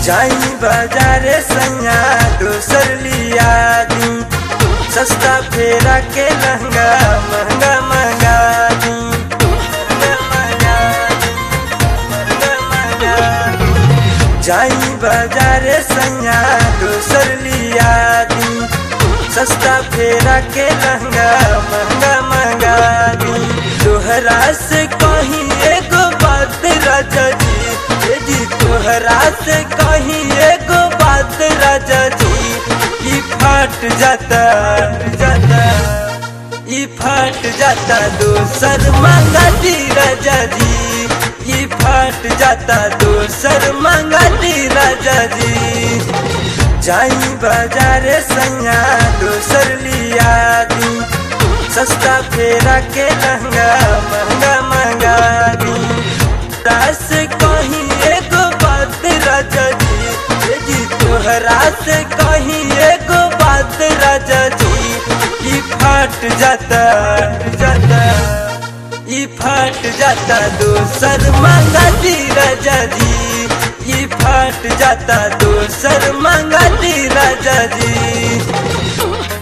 जाई बाजारे सैया दोसर लिया दी सस्ता फेरा के लहंगा महंगा महंगा दी महंगा महंगा दी, महंगा महंगा दी। जाई बाजारे सैया दोसर लिया दी सस्ता फेरा के लहंगा महंगा महंगा दी तोहरा से कहीं एगो बात राजा जी ए जी तोहरा से कहीं एगो बात राजा जी ई फट जाता जाता ई फट जाता दोसर मंगा दी राजा जी ई फट जाता दोसर मंगा दी राजा जी जाई बाजारे सैया दोसर लिया दी सस्ता फेरा के लहंगा महंगा महंगा दी दास कहीं एगो बात राजा जी ए जी तोहरा से कहीं एगो बात राजा जी ई फट जाता जाता ई फट जाता दोसर मंगा दी राजा जी ई फट जाता दोसर मंगा दी राजा जी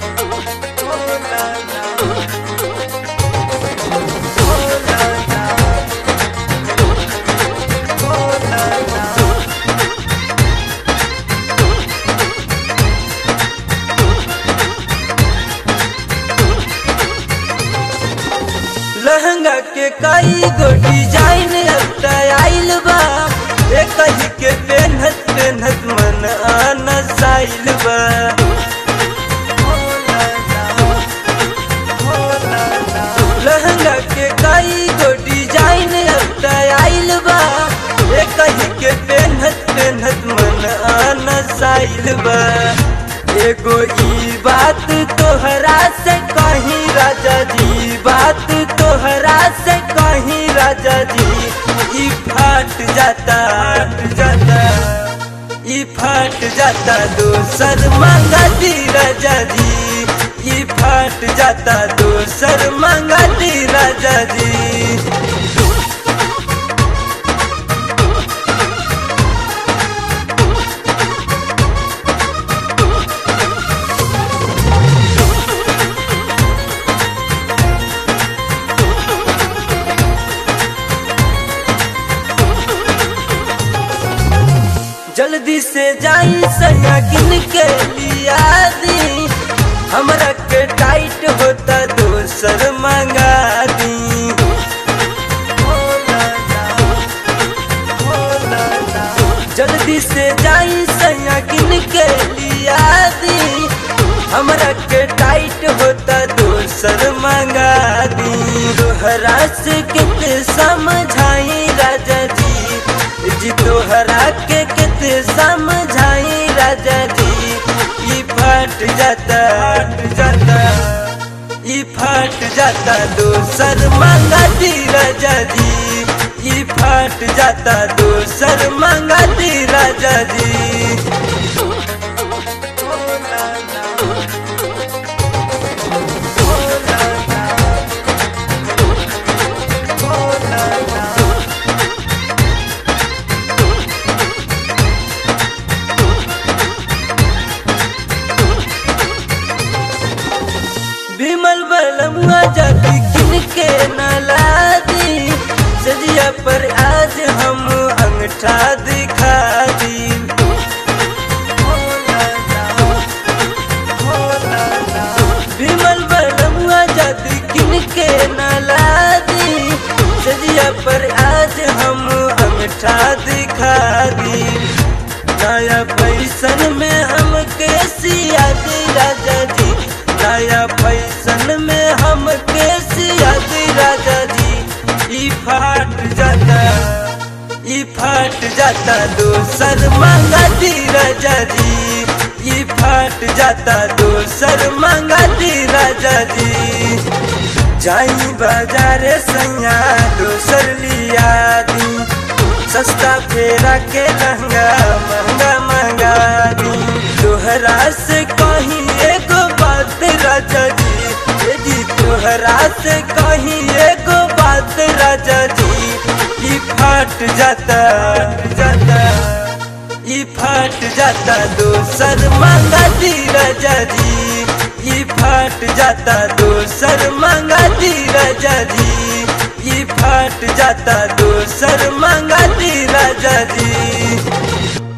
लहंगा के कई गो डिजाइन अब आइल बा ए कही के पेनहत पेनहत मन आना साइल बा लहंगा के कई गो डिजाइन अब आइल बा ए कही के पेनहत पेनहत मन आना साइल बा एगो ई बात तोहरा से कहीं राजा जी बात तोहरा से कहीं राजा जी ई फट जाता जाता ई फट जाता दोसर मंगा दी राजा जी ई फट जाता दोसर मंगा दी राजा जी जल्दी से जाई सैया किन के लिया दी हमरा के टाइट होता दोसर मंगा दी जल्दी से जाई सैया किन के लिया दी हमरा के टाइट होता दोसर मंगा दी तोहरा से कितने समझाई राजा जी जी तोहरा के कितने समझाई राजा जी ई फट जाता जाता ई फट जाता दोसर मंगा दी राजा जी ई फट जाता दोसर मंगा दी राजा जी विमल बलमुआ जाति किन के नला दी सजिया पर आज हम अंगठा दिखा दी विमल बलमुआ जाति किन के नला दी सजिया पर आज हम अंगठा दिखा दी नया पैसन में हम कैसिया दी राजा जी नया फैशन में हम कैसिया दी राजा जी ई फट जाता ई फट जाता दोसर मंगा दी राजा जी ई फट जाता दोसर मंगा दी राजा जी जाई बाजारे सैया दोसर लिया दी सस्ता फेरा के लहंगा महंगा महंगा दी तोहरा से कहीं एगो बात राजा जी ए जी तोहरा से कहीं एगो बात राजा जी ई फट जाता जाता ई फट जाता दोसर मांगा दी राजा जी ई फट जाता दोसर मांगा दी राजा जी ई फट जाता दोसर मांगा दी राजा जी